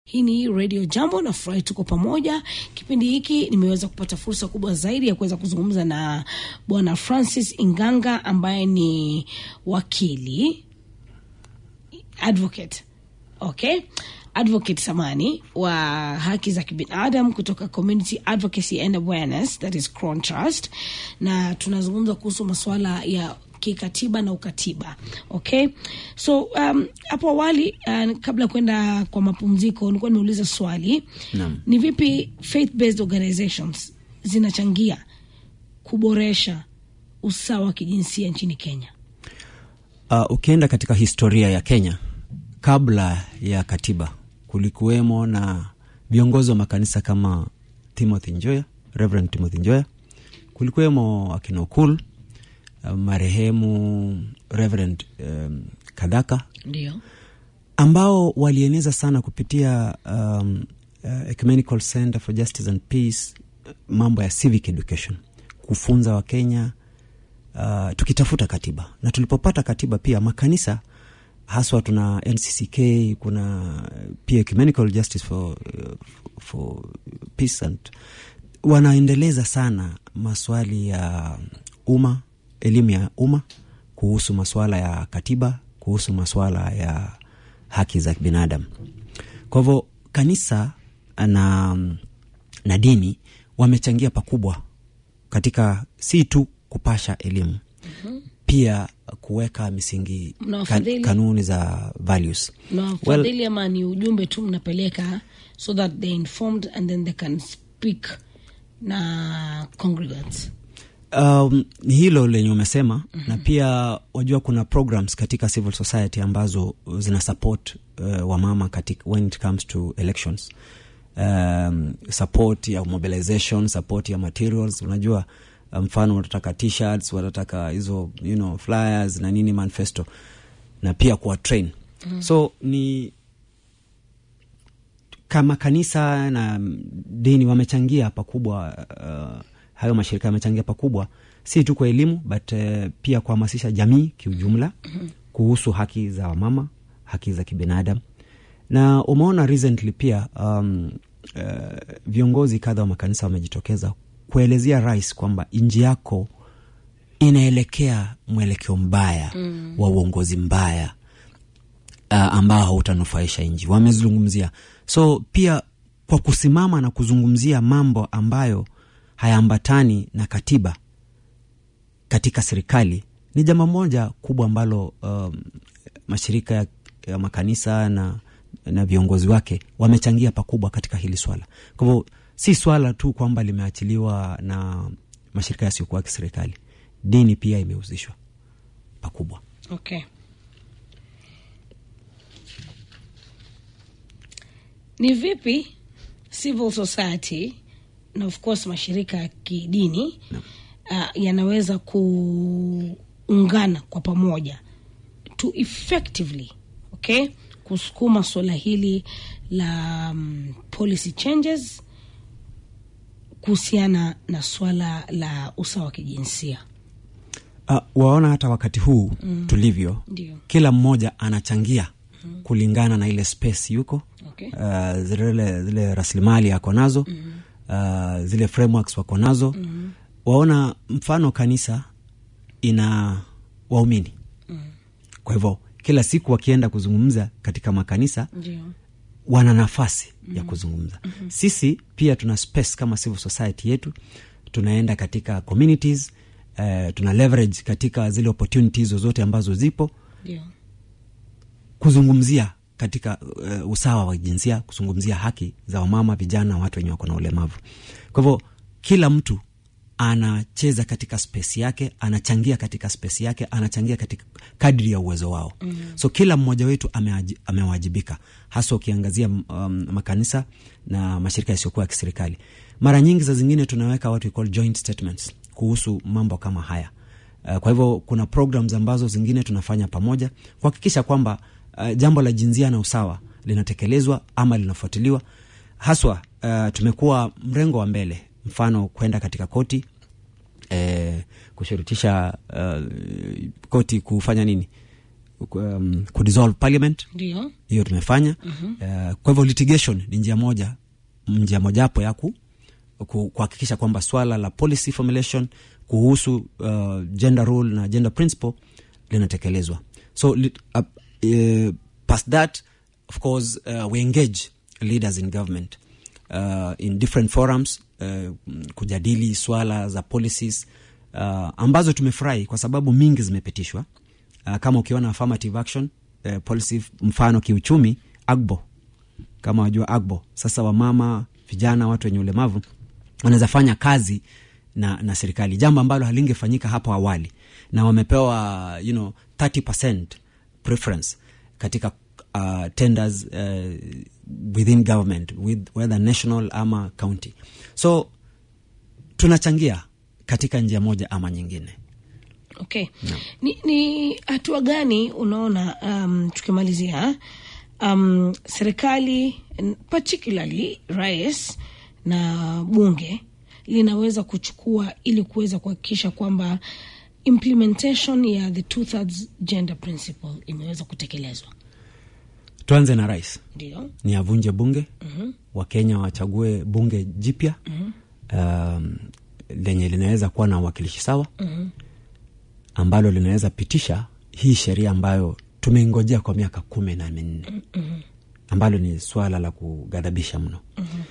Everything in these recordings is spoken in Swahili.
Hii ni Radio Jambo na furahi tuko pamoja. Kipindi hiki nimeweza kupata fursa kubwa zaidi ya kuweza kuzungumza na Bwana Francis Inganga ambaye ni wakili advocate, okay, advocate samani wa haki za kibinadamu kutoka Community Advocacy and Awareness that is Crown Trust, na tunazungumza kuhusu masuala ya kikatiba na ukatiba okay so um, hapo awali uh, kabla ya kwenda kwa mapumziko nilikuwa nimeuliza swali Naam. ni vipi faith based organizations zinachangia kuboresha usawa wa kijinsia nchini kenya Uh, ukienda katika historia ya Kenya kabla ya katiba kulikuwemo na viongozi wa makanisa kama Timothy Njoya, Reverend Timothy Njoya, kulikuwemo akina Okul, uh, marehemu Reverend um, Kadhaka ndio ambao walieneza sana kupitia um, uh, Ecumenical Center for Justice and Peace uh, mambo ya civic education, kufunza Wakenya uh, tukitafuta katiba na tulipopata katiba pia makanisa haswa tuna NCCK kuna pia Ecumenical Justice for, uh, for Peace and wanaendeleza sana maswali ya umma, elimu ya umma kuhusu maswala ya katiba, kuhusu maswala ya haki za binadamu. Kwa hivyo kanisa na, na dini wamechangia pakubwa katika si tu kupasha elimu mm-hmm. pia kuweka misingi kan, Mnawafadhili? kanuni za values na Well- fadhili ama ni ujumbe tu mnapeleka so that they informed and then they can speak na congregants Um, ni hilo lenye umesema mm-hmm. na pia wajua kuna programs katika civil society ambazo zina support uh, wamama katika when it comes to elections um, support ya mobilization support ya materials unajua uh, mfano watataka t-shirts watataka hizo you know, flyers na nini manifesto na pia kuwa train mm-hmm. so ni kama kanisa na dini wamechangia pakubwa uh, hayo mashirika yamechangia pakubwa si tu kwa elimu but uh, pia kuhamasisha jamii kiujumla kuhusu haki za wamama haki za kibinadamu na umeona recently pia um, uh, viongozi kadha wa makanisa wamejitokeza kuelezea rais kwamba nji yako inaelekea mwelekeo mbaya mm. wa uongozi mbaya uh, ambao hautanufaisha nchi wamezungumzia so pia kwa kusimama na kuzungumzia mambo ambayo hayaambatani na katiba katika serikali ni jambo moja kubwa ambalo um, mashirika ya, ya makanisa na, na viongozi wake wamechangia pakubwa katika hili swala kwa hivyo si swala tu kwamba limeachiliwa na mashirika yasiyokuwa ya kiserikali dini pia imehusishwa pakubwa okay ni vipi civil society na of course mashirika ya kidini uh, yanaweza kuungana kwa pamoja to effectively okay kusukuma suala hili la um, policy changes kuhusiana na swala la usawa wa kijinsia uh, waona hata wakati huu mm. tulivyo ndio kila mmoja anachangia mm. kulingana na ile space yuko okay uh, zile, zile rasilimali ako nazo mm. uh, zile frameworks wako nazo mm. waona mfano kanisa ina waumini mm. kwa hivyo kila siku wakienda kuzungumza katika makanisa ndio wana nafasi mm-hmm. ya kuzungumza mm-hmm. sisi pia tuna space kama civil society yetu tunaenda katika communities uh, tuna leverage katika zile opportunities zozote ambazo zipo ndio kuzungumzia katika uh, usawa wa jinsia kuzungumzia haki za wamama vijana watu wenye wako na ulemavu kwa hivyo kila mtu anacheza katika space yake anachangia katika space yake anachangia katika kadri ya uwezo wao mm. so kila mmoja wetu amewaji- amewajibika hasa ukiangazia um, makanisa na mashirika yasiyokuwa ya kiserikali mara nyingi za zingine tunaweka what we call joint statements kuhusu mambo kama haya Uh, kwa hivyo kuna programs ambazo zingine tunafanya pamoja kuhakikisha kwamba uh, jambo la jinsia na usawa linatekelezwa ama linafuatiliwa haswa uh, tumekuwa mrengo wa mbele mfano kwenda katika koti eh, kushurutisha uh, koti kufanya nini um, kudissolve parliament ndio hiyo tumefanya uh, kwa hivyo litigation ni njia moja njia mojawapo ya ku ku- kuhakikisha kwamba swala la policy formulation kuhusu uh, gender role na gender principle linatekelezwa so li, uh, uh, past that of course uh, we engage leaders in government uh, in different forums uh, kujadili swala za policies uh, ambazo tumefurahi kwa sababu mingi zimepitishwa uh, kama ukiona affirmative action uh, policy mfano kiuchumi agbo kama wajua agbo sasa wamama vijana watu wenye ulemavu wanaweza fanya kazi na, na serikali jambo ambalo halingefanyika hapo awali na wamepewa you know, 30 preference katika uh, tenders uh, within government with, whether national ama county so tunachangia katika njia moja ama nyingine okay ni, ni hatua gani unaona um, tukimalizia um, serikali n- particularly rais na bunge linaweza kuchukua ili kuweza kuhakikisha kwamba implementation ya the two thirds gender principle imeweza kutekelezwa tuanze na rais ndio ni avunje bunge mm-hmm. wakenya wachague bunge jipya mm-hmm. um, lenye linaweza kuwa na uwakilishi sawa mm-hmm. ambalo linaweza pitisha hii sheria ambayo tumeingojea kwa miaka kumi na minne mm-hmm. ambalo ni swala la kughadhabisha mno mm-hmm.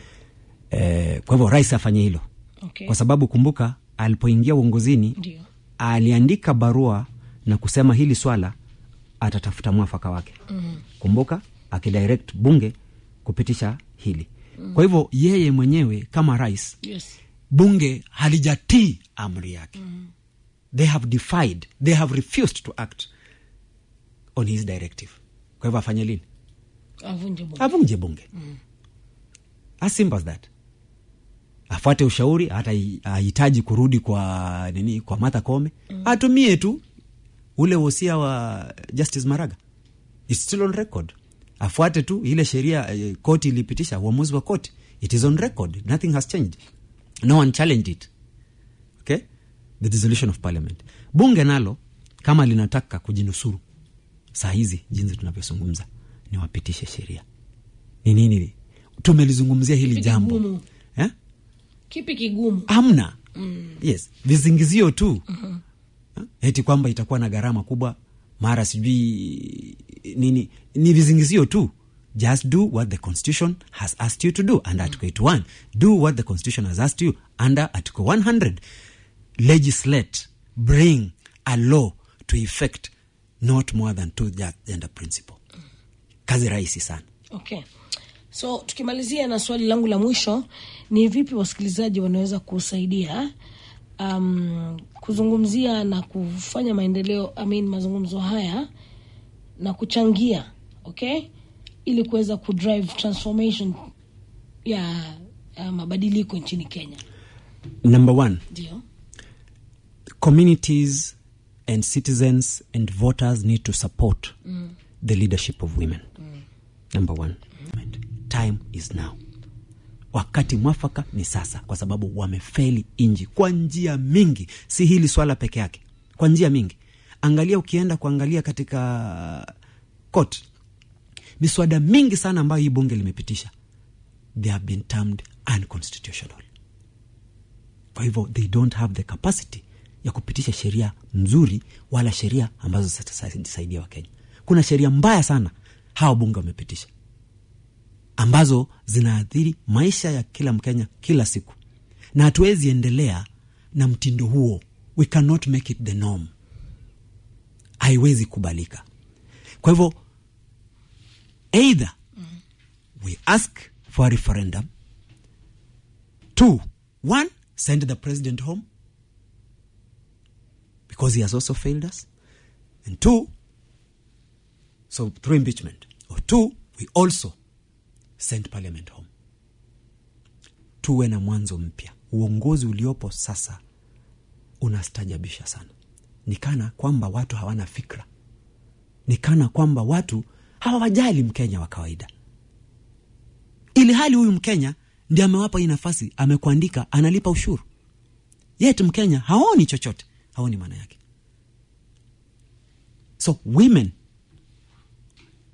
eh, kwa hivyo rais afanye hilo okay. kwa sababu kumbuka alipoingia uongozini ndio aliandika barua na kusema hili swala atatafuta mwafaka wake mm. kumbuka akidirect bunge kupitisha hili mm. kwa hivyo yeye mwenyewe kama rais yes bunge halijatii amri yake mm. they have defied they have refused to act on his directive kwa hivyo afanye lini avunje bunge avunje bunge mm. as simple as that afuate ushauri hata hi- hahitaji kurudi kwa nini kwa Martha Koome mm. atumie tu ule wosia wa Justice Maraga It's still on record afuate tu ile sheria eh, koti ilipitisha uamuzi wa koti it is on record nothing has changed no one challenged it okay the dissolution of parliament bunge nalo kama linataka kujinusuru saa hizi jinsi tunavyozungumza ni wapitishe sheria ni nini tumelizungumzia hili Kipi jambo kigumu? eh? kipi kigumu amna mm. yes vizingizio tu mm-hmm. eti kwamba itakuwa na gharama kubwa mara sijui nini ni vizingizio tu just do what the constitution has asked you to do under article 81 do what the constitution has asked you under article 100 legislate bring a law to effect not more than two ge- gender principle kazi rahisi sana okay so tukimalizia na swali langu la mwisho ni vipi wasikilizaji wanaweza kusaidia um, kuzungumzia na kufanya maendeleo I mean, mazungumzo haya na kuchangia okay ili kuweza kudrive transformation ya, ya mabadiliko nchini kenya number one ndio communities and citizens and voters need to support the leadership of women number one time is now wakati mwafaka ni sasa kwa sababu wamefeli inji kwa njia mingi si hili swala peke yake kwa njia mingi angalia ukienda kuangalia katika court miswada mingi sana ambayo hii bunge limepitisha they have been termed unconstitutional kwa hivyo they don't have the capacity ya kupitisha sheria nzuri wala sheria ambazo zitasaidia wakenya kuna sheria mbaya sana hawa bunge wamepitisha ambazo zinaathiri maisha ya kila mkenya kila siku na hatuwezi endelea na mtindo huo we cannot make it the norm haiwezi kubalika kwa hivyo either we ask for a referendum two one send the president home because he has also failed us and two so through impeachment or two we also send parliament home tuwe na mwanzo mpya uongozi uliopo sasa unastajabisha sana nikana kwamba watu hawana fikra nikana kwamba watu hawawajali mkenya wa kawaida ili hali huyu mkenya ndi amewapa hii nafasi amekuandika analipa ushuru yet mkenya haoni chochote haoni maana yake so women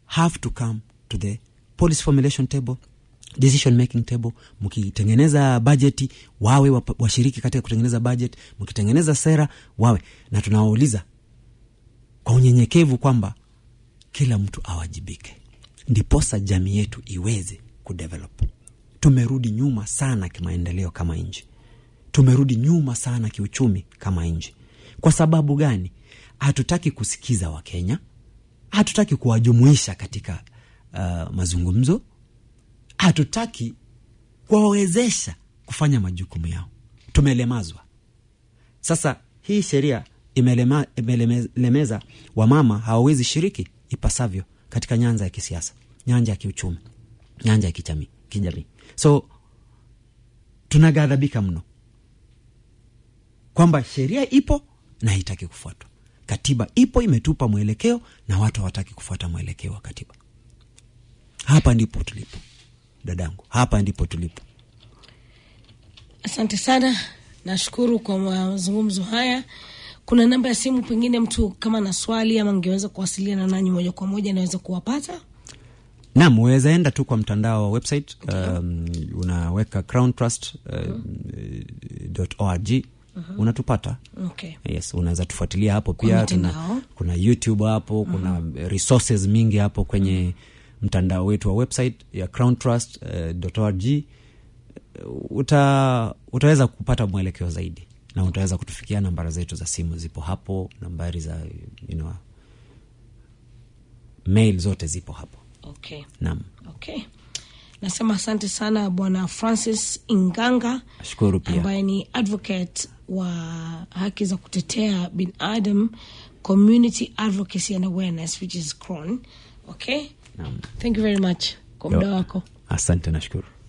have to come to the policy formulation table decision making table mkitengeneza bajeti wawe wapa- washiriki katika kutengeneza budget mkitengeneza sera wawe na tunawauliza kwa unyenyekevu kwamba kila mtu awajibike ndiposa jamii yetu iweze kudevelop tumerudi nyuma sana kimaendeleo kama nchi tumerudi nyuma sana kiuchumi kama nchi kwa sababu gani hatutaki kusikiza wakenya hatutaki kuwajumuisha katika uh, mazungumzo hatutaki kuwawezesha kufanya majukumu yao tumelemazwa sasa hii sheria imelema- imelemeza wamama hawawezi shiriki ipasavyo katika nyanja ya kisiasa nyanja ya kiuchumi nyanja ya kijamii kijamii so tunaghadhabika mno kwamba sheria ipo na haitaki kufuatwa katiba ipo imetupa mwelekeo na watu hawataki kufuata mwelekeo wa katiba hapa ndipo tulipo dadangu hapa ndipo tulipo asante sana nashukuru kwa mazungumzo haya kuna namba ya simu pengine mtu kama na swali ama ngeweza kuwasiliana nanyi moja kwa moja naweza kuwapata nam uweza enda tu kwa mtandao wa website um, unaweka crown trust um, org unatupata okay yes unaweza tufuatilia hapo Kwa pia mitandao. kuna, kuna youtube hapo kuna resources mingi hapo kwenye mtandao wetu wa website ya crown trust uh, org uta, utaweza kupata mwelekeo zaidi na utaweza kutufikia nambara zetu za simu zipo hapo nambari za you know, mail zote zipo hapo okay nam okay nasema asante sana bwana francis inganga nashukuru pia ambaye ni advocate wa haki za kutetea binadam community advocacy and awareness which is cron okay Naam. thank you very much kwa muda wako asante nashukuru